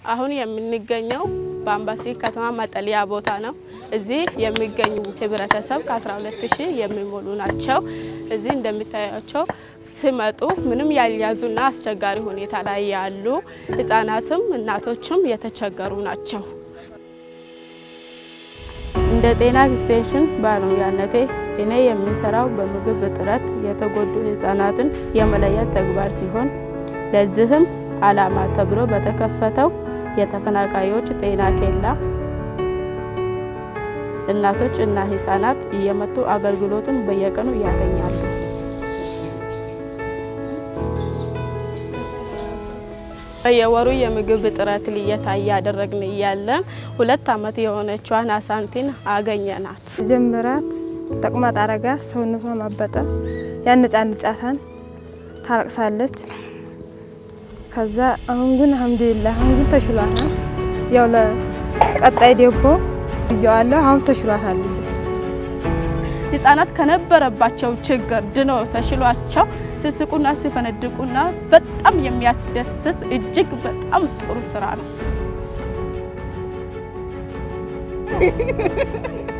አሁን የምንገኘው በአምባሲ ከተማ መጠለያ ቦታ ነው። እዚህ የሚገኙ ህብረተሰብ ከ12 ሺህ የሚሞሉ ናቸው። እዚህ እንደሚታያቸው ሲመጡ ምንም ያልያዙና አስቸጋሪ ሁኔታ ላይ ያሉ ህጻናትም እናቶችም የተቸገሩ ናቸው። እንደ ጤና ኤክስቴንሽን ባለሙያነቴ እኔ የሚሰራው በምግብ እጥረት የተጎዱ ህጻናትን የመለየት ተግባር ሲሆን ለዚህም ዓላማ ተብሎ በተከፈተው የተፈናቃዮች ጤና ኬላ እናቶች እና ህጻናት እየመጡ አገልግሎቱን በየቀኑ ያገኛሉ። በየወሩ የምግብ እጥረት ልየታ እያደረግን እያለን ሁለት ዓመት የሆነችዋን አሳንቲን አገኘናት። ጀምራት ተቅማጥ አረጋት፣ ሰውነቷ ማበጠ፣ ያነጫንጫታን፣ ታለቅሳለች። ከዛ አሁን ግን አልሐምዱሊላህ አሁን ግን ተሽሏታል። ያው ለቀጣይ ደቦ እየዋለሁ አሁን ተሽሏታል ልጅ ህጻናት ከነበረባቸው ችግር ድኖ ተሽሏቸው ሲስቁና ሲፈነድቁና በጣም የሚያስደስት እጅግ በጣም ጥሩ ስራ ነው።